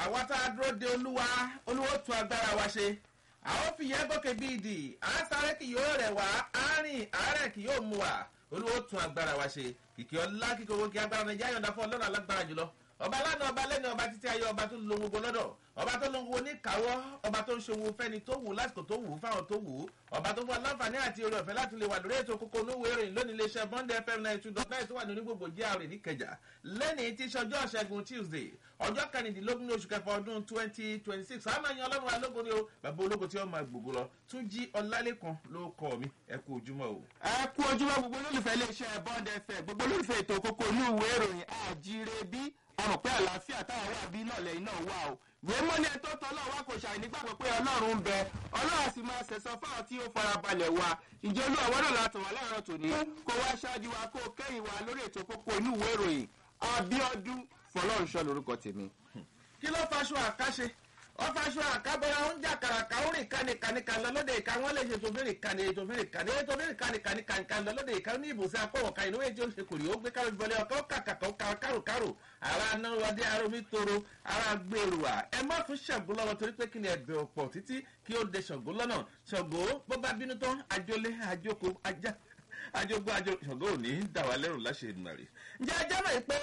àwa tá a dúró de olúwa olúwo tún agbára wa ṣe àwọn fìyẹ́ gòkè bí ìdì à ń sáré kì yóò rẹ̀ wá àárín àárẹ̀ kì yóò mú wa olúwo tún agbára wa ṣe kìkì ọlá kíkọ owó kí agbára nàìjíríà yọ̀ǹda fún ọlọ́run alágbára jùlọ ọba lánàá ọba lẹ́nu ọba títí ayé ọba tó lo gbogbo lọ́dọ̀ ọba tó lo gbogbo níkàwọ́ ọba tó ń ṣòwò fẹ́ni tó wù lásìkò tó wù fáwọn tó wù ọba tó fún aláǹfààní àti orí ọ̀fẹ́ láti lè wà lórí ètò kókó onúwèé ìròyìn lónìí iléeṣẹ́ bond fm ninety two dot nine tó wà ní onígbògbò gr níkẹjà lẹ́nìí tí ṣọjọ́ ṣẹ́gun tuesday ọjọ́ kẹrìndínlógún oṣù kẹfà ọdún twenty twenty six àmọ́ ẹ̀yin ọlọ́run alógo ni o bàbá ológo tí wọ́n máa gbogbo lọ tún jí ọlálẹ́kan ló kọ́ mi ẹ kú ojúmọ́ o. ẹ kú ojúmọ́ gbogbo olólùfẹ́ iléeṣẹ́ bond fm gbogbo olólùfẹ́ ètò kókó onúwèé ìròyìn àjíire bí àmọ̀ pé àlàáfíà táwọn wà bí náà lẹ́yìn náà wà o. ìwé mọ́ni ẹ̀ tó tọ́ náà wá kò ṣàì nígbàgbọ́ pé ọlọ́run ń bẹ ọlọ́run sì máa ṣẹ̀sán fáwọn tí ó farabalẹ̀ wa. ìjẹ́ olú àwọn náà látọ̀ wá láàárọ̀ tòní kó wá ṣáájú wa kó kẹ́yìn wa lórí ètò kókó inú ìwé ìròyìn abiodun fọlọ́runṣọ́ lorúkọ tèmi. kí ló faṣọ àkáṣe wọ́n faṣọ àkábọ̀ra ń jà kàràkà ó rìn kánìkánìkà lọ lóde ìka wọ́n lè ṣe tòfin ìkànnì tòfin ìkànnì tòfin ìkànnì kánìkánìkà lọ lóde ìka ní ìbùsẹ̀ akọ̀wọ̀ká inú èjì ó ṣe kò rí ó gbé kárò ìbọlẹ̀ ọkọ̀ kàkàkọ̀ káròkárò ara náà wọdé ara omi toro ara gbèrò à ẹ má fún ṣàngó lọ́wọ́ torí pé kí ni ẹ̀bẹ̀ ọ̀pọ̀ títí kí ó de ṣàngó lọ́nà ṣàngó bó bá bínú tán àjọlé àjọkò ajá àjọgbó àjọ ṣàngó ò ní dà wá lẹ́rù láṣẹ ìdùnnàrè ǹjẹ́ ajá mọ̀ pé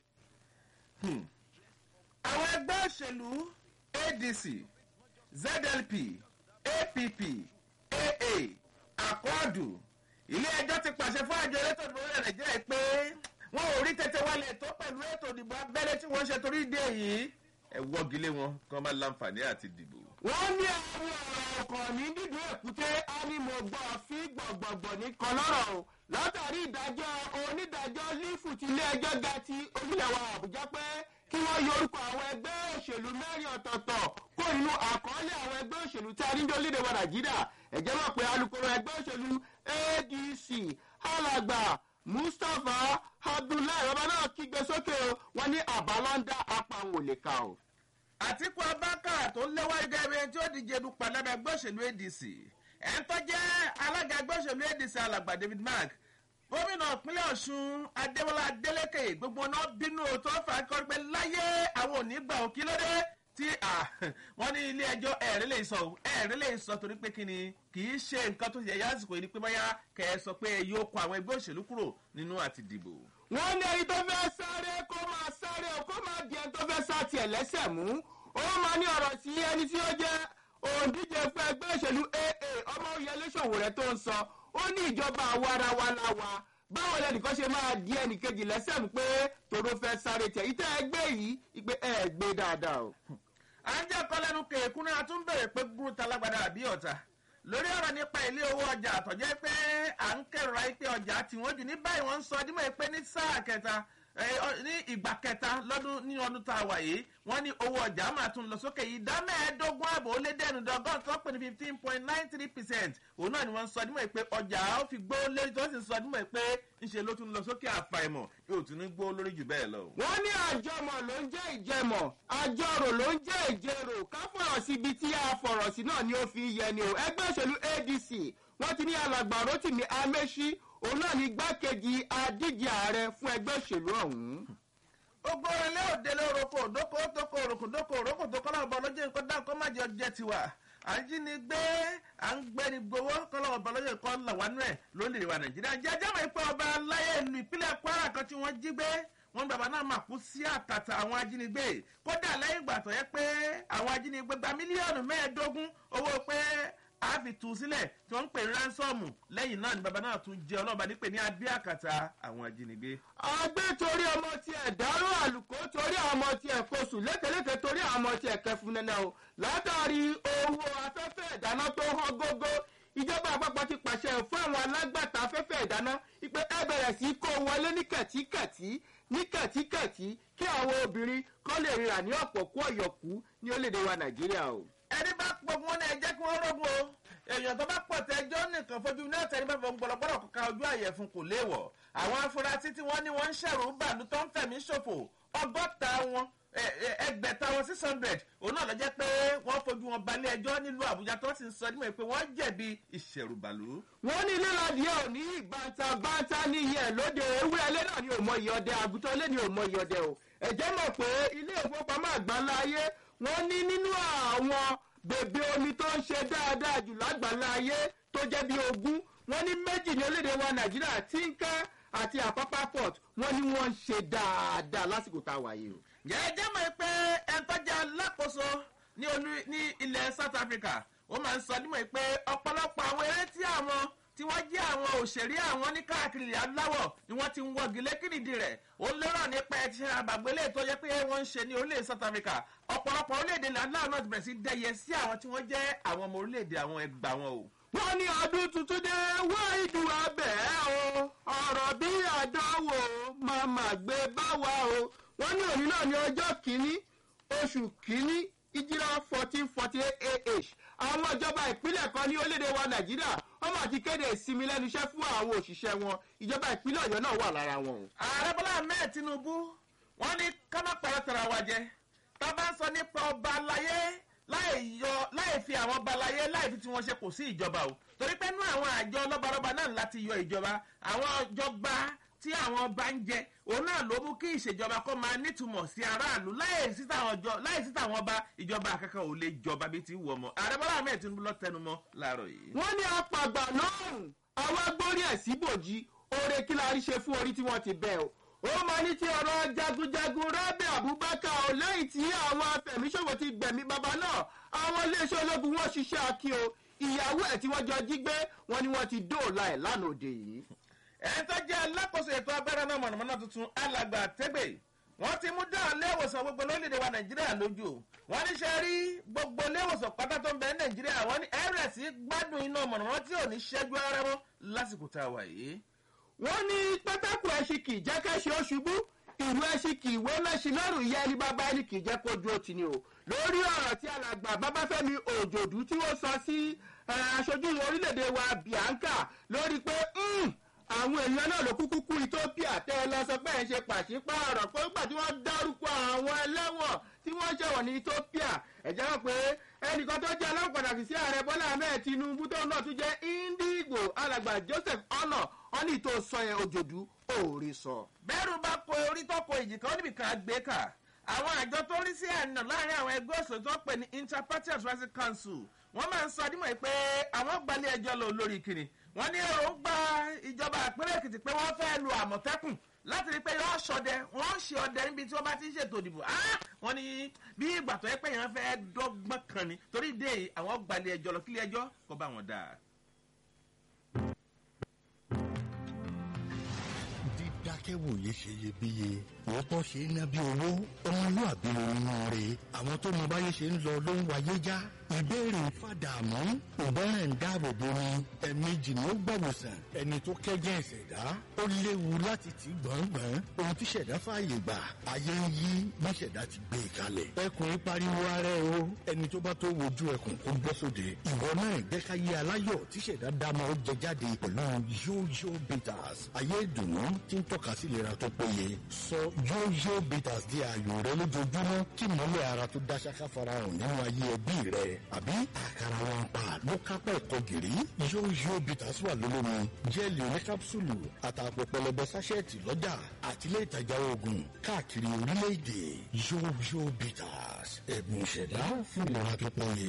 àwọn ẹgbẹ́ òṣèlú adc zlp app aa akọọdù ilé ẹjọ́ ti pàṣẹ fún àjọ elétò ìdìbò orílẹ̀ nàìjíríà pé wọn ò rí tètè wálé tó pẹ̀lú ètò ìdìbò abẹ́lé tí wọ́n ṣe torí dé yìí ẹ wọ́gilé wọn kí wọ́n má láǹfààní àti dìbò. wọ́n ní àwọn ọ̀rọ̀ ọkàn ní dídùn èkúté ánimọ̀gbọ́ fi gbọ̀gbọ̀gbọ̀ ní kọlọ́rọ̀ o látàrí ìdájọ́ onídàájọ́ lífù ti ilé ẹjọ́ ga ti orílẹ̀ wa àbújá pé kí wọ́n yọ orúkọ àwọn ẹgbẹ́ òṣèlú mẹ́rin ọ̀tọ̀ọ̀tọ̀ kó nínú àkọọ́lẹ̀ àwọn ẹgbẹ́ òṣèlú tí a ní lórílẹ̀ wa nàìjíríà ẹ̀jẹ̀ mọ̀ pé alūkkóró ẹgbẹ́ òṣèlú adc alàgbà mustapha abdullahi ọba náà kígbe sókè o wọn ní àbálọ́ńdà apàwọn ò lè kà o. àtìkú abáka tó ń léwá gẹ́gẹ́ tí ó díje dupò lábẹ́ ẹgbẹ́ òṣèlú adc ẹ̀ ń tọ́jẹ́ alága ẹgbẹ́ òṣèlú adc alàgbà david mark gómìnà ìpínlẹ̀ ọ̀ṣun adéwọlá adélékè gbogbo náà bínú tó fà á kọ́ pé láyé àwọn òní gbà ó kí ló dé tí wọ́n ní ilé ẹjọ́ ẹ̀rí lè sọ ẹ̀rí lè sọ torí pé kíni kì í ṣe nǹkan tó yẹ yásìkò yìí ni pé báyà kẹ́ ẹ sọ pé yóò kọ àwọn ẹgbẹ́ òṣèlú kúrò nínú àti dìbò. wọ́n ní ẹni tó fẹ́ sáré kó máa sáré o kó máa di ẹni tó fẹ́ sá tiẹ̀ lẹ́sẹ̀ mú ó máa ní ọ̀rọ̀ sí ẹni tí ó jẹ́ òǹdíje fún ẹgbẹ́ òṣèlú aa ọmọ òyìnbó ṣòwò rẹ̀ tó ń sọ ó ní ìjọba àwarawa la wa báwo lẹnìkan ṣe máa di ẹnìkejì lẹ́sẹ̀ mú pé tòró fẹ́ sáré tẹ̀ ìtẹ́ ẹgbẹ́ yìí ìpè ẹ̀ gbé dáadáa o. à ń jẹ́ ọkọ lẹ́nu kẹ̀kún náà tún bèrè pé gúrú talágbádá àbí ọ̀tà lórí ọ̀rọ̀ nípa ilé owó ọjà àtọ̀jẹ́ pé à ń kẹrọ̀ra pé ọjà tí wọ́n jù ní báyìí wọ́n ń sọ dímọ̀ pé ní sáà kẹta ní ìgbà kẹta lọ́dún ní ọdún tá a wà yìí wọ́n ní owó ọjà máa tún lọ sókè yìí dá mẹ́ẹ̀ẹ́dógún ààbò ó lé dẹ́nu dọ́gọ́n tó pè ní fifteen point nine three percent òun náà ni wọ́n ń sọ dímọ̀ pé ọjà ó fi gbó lórí tó sì ń sọ dímọ̀ pé ńṣe ló tún lọ sókè àfàìmọ̀ yóò tún ní gbó lórí jù bẹ́ẹ̀ lọ. wọ́n ní àjọmọ̀ ló ń jẹ́ ìjẹmọ̀ àjọrò ló ń jẹ́ ìjẹrò ká fọ̀rọ̀ síbi tí a fọ̀rọ̀ sí náà ni ó fi yẹ ni o ẹgbẹ́ òṣèlú adc wọ́n ti ní alàgbà rotimi amechi òun náà ní igbákejì adíje ààrẹ fún ẹgbẹ́ òṣèlú ọ̀hún gbogbo ilé òde lórúkọ òdókò tókò òrùkù dókò òrókò tó kọ́ lọ́wọ́ bọ́lọ́jẹ́ nǹkan dá nǹkan má jẹ ọjẹ́ tiwa àjínigbé à ń gbẹ́ni gbowó kọ́ lọ́wọ́ bọ́lọ́jẹ́ nǹkan làwánú ẹ̀ lórílẹ̀ wa nàìjíríà jẹ́jẹ́ mọ̀ pé ọba aláyé ìlú ìpínlẹ̀ kwara kan tí wọ́n jí gbé wọn bàbá náà mà kú sí àtàtà àwọn ajínigbé kódà lẹ́yìn ìgbà tó yẹ pé àwọn ajínigbé gba mílíọ̀nù mẹ́ẹ̀ẹ́dógún owó pé a fi tù sílẹ̀ tí wọ́n ń pè ránsọ́ọ̀mù lẹ́yìn náà ni bàbá náà tún jẹ́ ọlọ́ba nípè ní abẹ́ àkàtà àwọn ajínigbé. àgbẹ̀ torí ọmọ tiẹ̀ dárò àlùkò torí àwọn ọmọ tiẹ̀ kóṣù lékeleke torí àwọn ọmọ tiẹ̀ kẹfun nẹ́nẹ́ o látàrí owó afẹ́fẹ́ ìdáná tó hàn gógó ìjọba àpapọ̀ ti pàṣẹ fún àwọn alágbàtà afẹ́fẹ́ ìdáná pé ẹ bẹ̀rẹ̀ sí kó wọlé ní kẹ̀tíkẹ̀tí ní kẹ̀tíkẹ̀tí kí àwọn obìnrin kọ́ lè rira ní ọ̀pọ̀ kú ọ̀yọ̀kú ní orílẹ̀-èdè wa nàìjíríà o ẹni bá pọ̀ fún wọn náà ẹ jẹ́ kí wọ́n rọ́gùn o èèyàn tó bá pọ̀ tẹ́jọ́ nìkan fojú ní ọ̀tẹ̀ níbẹ̀ fún gbọ̀lọ̀gbọ̀lọ̀ kọ́ka ojú àyẹ̀fún kò léèwọ̀ àwọn afurasí tí wọ́n ní wọ́n ń ṣẹ̀rù bàlú tó ń fẹ̀mí ṣòfò ọgọ́ta wọn ẹgbẹ̀ta wọn six hundred òun náà lọ jẹ́ pé wọ́n fojú wọn balẹ̀ ẹjọ́ nílùú àbújá tó sì ń sọ nímọ̀ pé wọ́n jẹ̀bi ìṣẹ̀rùbàlú. wọ́n ní lílọ́dì ẹ̀ ò ní bàǹtà bàǹtà ní iye ẹ̀ lóde ewúrẹ́ ilé náà ní òmò iye ọdẹ àgùntàn ilé ní òmò iye ọdẹ o ẹ̀jẹ̀ mọ̀ pé ilé ìfowópamọ́ àgbáńlá ayé wọ́n ní nínú àwọn bèbè omi tó ń ṣe dáadáa jù lágbàlá ayé tó jẹ́ bí ogún wọ́n ní méjì ní orílẹ̀-èdè wa nàìjíríà tínkà àti àpápá port wọ́n ní wọ́n ń ṣe dáadáa lásìkò tá a wà yìí o. jẹ́jẹ́ mọ̀ pé ẹ̀ńtọ́jà alákòóso ní olú ní ilẹ̀ south africa ó máa ń sọ nímọ̀ pé ọ̀pọ̀lọpọ̀ àwọn eré tí àwọn tí wọ́n jẹ́ àwọn òṣèré àwọn ní káàkiri ilẹ̀ aláwọ̀ ni wọ́n ti ń wọ́gi lékìrìdì rẹ̀ ó lérò nípa ẹ̀ ti ṣe àbàgbélé tó yẹ pé wọ́n ń ṣe ní orílẹ̀ south africa ọ̀pọ̀lọpọ̀ orílẹ̀-èdè ilẹ̀ aláwọ̀ náà ti bẹ̀rẹ̀ sí dẹ́yẹ sí àwọn tí wọ́n jẹ́ àwọn ọmọ orílẹ̀-èdè àwọn ẹgbà wọn o. wọ́n ní ọdún tuntun dé wá ìdù abẹ́ o ọ̀rọ̀ bí àdánwò máa mà gbé bá wa o wọ́n ní òní náà ní ọjọ́ kìíní oṣù kìíní ìjìlá fourteen forty eight ah àwọn ìjọba ìpínlẹ̀ kan ní orílẹ̀-èdè wa nàìjíríà wọ́n máa ti kéde ìsinmi lẹ́nu iṣẹ́ fún àwọn òṣìṣẹ́ wọn ìjọba ìpínlẹ̀ ọ̀yọ́ náà wà lára wọn o. ààrẹ bọ́lá ahmed tinubu wọ́n ní ká má pàrọ̀ tara wa jẹ tá a bá ń sọ nípa ọba aláyé láì yọ láì fi àwọn ọba aláyé láì fi tí wọ́n ṣe kò sí ìjọba o torí pé nú àwọn àjọ lọ́balọ́ba náà láti yọ ìjọba àwọn ìjọba tí àwọn ọba ń jẹ òun náà ló mú kí ìṣèjọba kó máa nítumọ̀ sí aráàlú láì sí táwọn ọba ìjọba kankan ò lè jọba bí ti wù ọmọ ààrẹ bọ́lá ahmed tinubu lọ tẹnumọ́ láàárọ̀ yìí. wọ́n ní apàgbà lọ́rùn àwọn agbórí ẹ̀ síbòjì oore kí la rí ṣe fún orí tí wọ́n ti bẹ̀ o ó máa ní ti ọ̀rọ̀ jagunjagun rábẹ̀ abubakar ò lẹ́yìn tí àwọn afẹ̀míṣòwò ti gbẹ̀mí bàbá náà àwọn iléeṣẹ́ ológun wọn ṣiṣẹ́ akí o ìyàwó ẹ̀ tí wọ́n jọ jí gbé wọn ni wọ́n ti dóòlà ẹ̀ lánàá òde yìí. ẹ̀ tó jẹ́ alákòóso ètò abẹ́rẹ́ náà mọ̀nàmọ́ná tuntun alàgbà tẹ́gbẹ̀ wọ́n ti mú dáhùn léwòsàn gbogbo lórílẹ̀‐èdè wa nàìjíríà lójú wọ́n ní ṣe rí gbogbo léwòsàn pátá tó ń bẹ ní nàìjíríà wọ́n ní ẹ̀rẹ̀ sí gbádùn iná mọ̀nàmọ́ná tí ò ní ṣẹ́jú ara mọ́ lásìkò tá a wà yìí wọ́n ní pátákó ẹṣin kì í jẹ́ kẹ́ṣin ó ṣubú ìlú ẹṣin kì í wé mẹ́ṣin lọ́rùn ìyá ẹni bàbá ẹni kì í jẹ́ kójú ó ti ni o lórí ọ̀rọ̀ tí alàgbà babafẹ́mi òjòdú tí wọ́n sọ sí aṣojú orílẹ̀-èdè wa bianca lórí pé àwọn èèyàn náà ló kúkú kú ethiopia tẹ́ ẹ lọ sọ pé ẹ̀ ń ṣe pàṣípààrọ̀ pé nígbà tí wọ́n dárúkọ àwọn ẹlẹ́wọ̀n tí wọ́n ṣẹ̀wọ̀n ní ethiopia ẹ̀jẹ̀ wọn pé ẹnìkan tó jẹ́ aláwọ̀ pàtàkì sí ààrẹ bọ́lá ahmed tinubu tó náà tún jẹ́ indigo alàgbà joseph ọ̀nà ọ́nì tó sọ yẹn òjòdú òòrè sọ. bẹ́ẹ̀rù bá kó orí tó kó ìjì kan níbi kan gbé kà àwọn àjọ tó rí sí àná láàrin àwọn ẹgbẹ́ òṣèlú tó ń pè ní interparty advisory council wọ́n máa ń sọ adímọ̀ pé àwọn gbalẹ̀ ẹjọ́ lọ lórí kiri wọ́n ní èròǹgbà ìjọba àpẹẹrẹ èkìtì pé wọ́n fẹ́ lu àmọ̀tẹ́kùn láti rí i pé yọ ṣọdẹ wọ́n ṣe ọdẹ níbi tí wọ́n bá ti ń ṣètò ìdìbò wọ́n ní bí ìgbà tó yẹ pé yẹn fẹ́ dọ́gbọ́n kan ni torí dé àwọn gbalẹ̀ ẹjọ́ lọ kílẹ̀ ẹjọ́ kó bá wọn dáa. dídákẹ́wòye ṣe iyebíye òótọ́ ṣe é ná bí owó ọmọlúàbí nínú rẹ̀ àwọn tó mọ báyé ṣe ń lọ ló ń wáyé já ìbéèrè fàdàmú ìbẹ́rẹ̀ ń dáàbò bo ni ẹ̀mejì ni ó gbọ̀wòsàn ẹni tó kẹ́jẹ́ ìṣẹ̀dá ó léwu láti tì gbọ̀ngbọ̀n ohun tí ṣẹ̀dá fààyè gbà ayé ń yí bí ṣẹ̀dá ti gbé e kalẹ̀ ẹkùn pariwo ara ẹ o ẹni tó bá tó wojú ẹkùn kó bọ́ sóde ìwọ náà jẹ́ ká yé aláyọ̀ tí ṣẹ̀dá dámọ̀ ó jẹ jáde pẹ̀lú yóyó bitters ayé ìdùnnú tí ń tọ́ka sí ìlera tó péye sọ yóyó bitters di ààyò rẹ lójoojúmọ́ kí mọ́lẹ̀ ara tó dá ṣáká farahàn nínú ayé ẹbí rẹ àbí àkàrà wọn pa ló kápẹ́ ẹ̀kọ́ gìrì yóyó bitters wà lólómi jẹ́ẹ̀lì oníkápsùlù àtàpọ̀ pẹlẹbẹ sáṣẹ́ẹ̀tì lọ́jà àtìlẹ́ ìtajà oògùn káàkiri orílẹ̀-èdè yóyó bitters ẹ̀bùn ìṣẹ̀dá fún ìlera tó péye.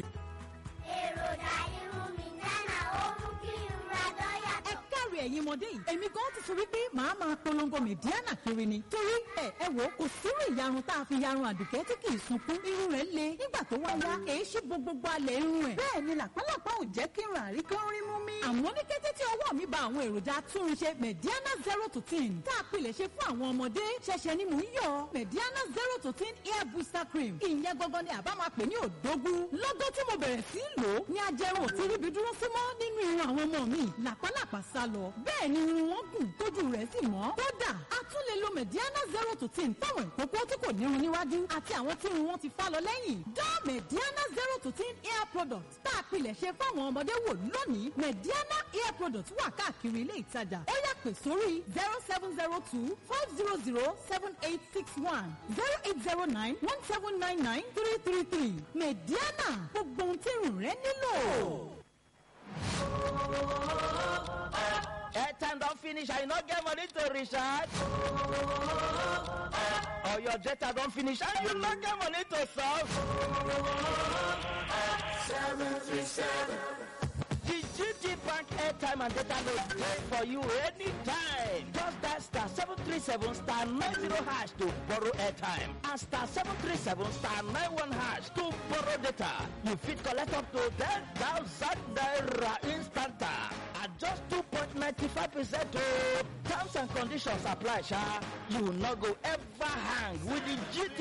èròjà irun mi dáná ó mú kí n ra dọ́yà ẹ káre ẹ̀yin ọmọdé yìí èmi gan ti sọ wípé màá máa polongo mẹ̀díánà kiri ni torí ẹ ẹ wò kò sírú ìyarun tá a fi yarun àdùkẹ́ tí kì í sunkún irun rẹ̀ le nígbà tó wá yá èé ṣí gbogbogbò alẹ̀ irun ẹ̀ bẹ́ẹ̀ ni làpálàpá ò jẹ́ kí n rà rí kán rí mú mi. àmọ́ ní kété tí ọwọ́ mi ba àwọn èròjà túnṣe mẹ̀díánà zero to ten tá a pilẹ̀ ṣe fún àwọn ọmọdé ṣẹ̀ṣẹ̀ ni mò ń yọ mẹ̀díánà zero to ten hair booster cream ìyẹn gangan ni àbá máa pè ní òdógún lọ́gọ́ tí mo bẹ̀rẹ̀ sí í lò ó ní ajẹrun ò ti ríbi dúró sí mọ́ nínú irun àwọn ọmọ mi làpálàpá sá lọ bẹ́ẹ̀ ni irun wọn gùn tójú rẹ̀ sì mọ́ kódà a tún lè lo mẹ̀díánà zero to ten fáwọn ìkókó tí kò nírun níwájú àti àwọn tí irun wọn ti fá lọ lẹ́yìn dá mẹ̀díánà zero to ten hair product tá a pilẹ̀ ṣe fáwọn ọmọdé wò lónìí mẹ̀díánà hair product wà káàkiri ilé ìtajà ó yà pè sórí zero seven zero two five zero zero seven eight six one zero eight zero nine one seven nine nine three three three mẹ̀díánà gbogbo ohun tí irun rẹ nílò. airtime don finish i no get money to recharge or your data don finish and you no get money to solve. The GT Bank airtime and data load dey for you anytime. Just dial star 737 star 90 hash to borrow airtime and star 737 star 91 hash to borrow data. You fit collect up to 10,000 naira instanta at just 2.95 percent o. Terms and conditions apply sha. You no go ever hang with the GT